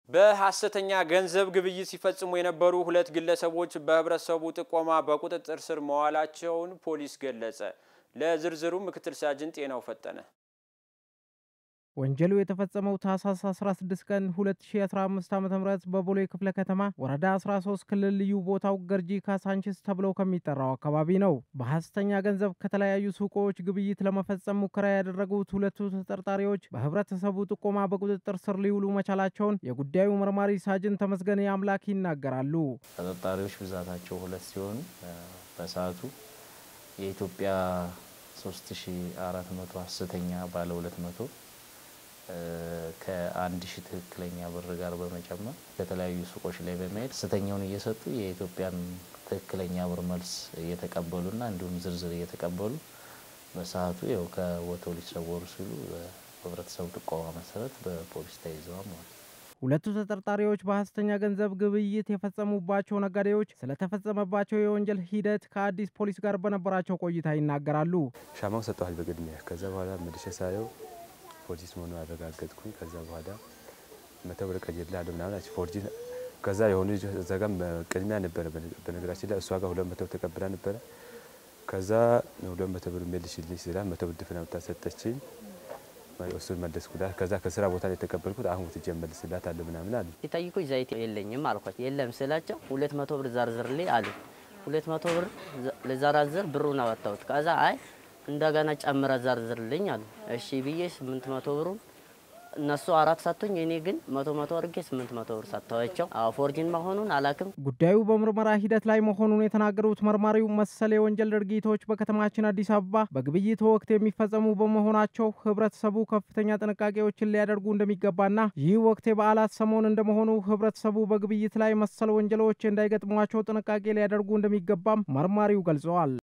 በሐሰተኛ ገንዘብ ግብይት ሲፈጽሙ የነበሩ ሁለት ግለሰቦች በህብረተሰቡ ጥቆማ በቁጥጥር ስር መዋላቸውን ፖሊስ ገለጸ። ለዝርዝሩ ምክትል ሳጅን ጤናው ፈጠነ። ወንጀሉ የተፈጸመው ታህሳስ 16 ቀን 2015 ዓ.ም በቦሌ ክፍለ ከተማ ወረዳ 13 ክልል ልዩ ቦታው ገርጂ ካሳንቺስ ተብለው ከሚጠራው አካባቢ ነው። በሐሰተኛ ገንዘብ ከተለያዩ ሱቆች ግብይት ለመፈጸም ሙከራ ያደረጉት ሁለቱ ተጠርጣሪዎች በህብረተሰቡ ጥቆማ በቁጥጥር ስር ሊውሉ መቻላቸውን የጉዳዩ መርማሪ ሳጅን ተመስገን አምላክ ይናገራሉ። ተጠርጣሪዎች ብዛታቸው ሁለት ሲሆኑ በሰዓቱ የኢትዮጵያ 3400 ሐሰተኛ ባለ 200 ከአንድ ሺህ ትክክለኛ ብር ጋር በመጨመር ከተለያዩ ሱቆች ላይ በመሄድ ሐሰተኛውን እየሰጡ የኢትዮጵያን ትክክለኛ ብር መልስ እየተቀበሉና እንዲሁም ዝርዝር እየተቀበሉ በሰዓቱ ያው ከቦታው ሊሰወሩ ሲሉ በህብረተሰቡ ጥቆማ መሰረት በፖሊስ ተይዘዋል ማለት ነው። ሁለቱ ተጠርጣሪዎች በሐሰተኛ ገንዘብ ግብይት የፈጸሙባቸው ነጋዴዎች ስለተፈጸመባቸው የወንጀል ሂደት ከአዲስ ፖሊስ ጋር በነበራቸው ቆይታ ይናገራሉ። ሻማው ሰጠኋል በቅድሚያ ከዛ በኋላ መልሼ ሳየው ፎርጂት መሆኑ አረጋገጥኩኝ። ከዛ በኋላ መቶ ብር ቀይሬልሃለሁ ምናምን አለች ፎርጂት። ከዛ የሆኑ ልጅ እዛ ጋር ቅድሚያ ነበረ በነገራችን ላይ እሷ ጋር ሁለት መቶ ተቀብላ ነበረ። ከዛ ሁለት መቶ ብር መልሽልኝ ስላት መቶ ብር ድፍን አውጥታ ሰጠችኝ። እሱን መለስኩላት። ከዛ ከስራ ቦታ ላይ የተቀበልኩት አሁን ወትጄ እመልስላታለሁ ምናምን አሉ። ሲጠይቁኝ ዘይት የለኝም አልኳቸው። የለም ስላቸው ሁለት መቶ ብር ዘርዝርልኝ አሉ። ሁለት መቶ ብር ልዘራዝር ብሩን አወጣሁት። ከዛ አይ እንደገና ጨምረ ዘርዝርልኝ አሉ። እሺ ብዬ ስምንት መቶ ብሩን እነሱ አራት ሰጥቶኝ እኔ ግን መቶ መቶ አድርጌ ስምንት መቶ ብር ሰጥተዋቸው ፎርጂን መሆኑን አላክም። ጉዳዩ በምርመራ ሂደት ላይ መሆኑን የተናገሩት መርማሪው መሰል የወንጀል ድርጊቶች በከተማችን አዲስ አበባ በግብይት ወቅት የሚፈጸሙ በመሆናቸው ህብረተሰቡ ከፍተኛ ጥንቃቄዎችን ሊያደርጉ እንደሚገባና ይህ ወቅት የበዓላት ሰሞን እንደመሆኑ ህብረተሰቡ በግብይት ላይ መሰል ወንጀሎች እንዳይገጥሟቸው ጥንቃቄ ሊያደርጉ እንደሚገባም መርማሪው ገልጸዋል።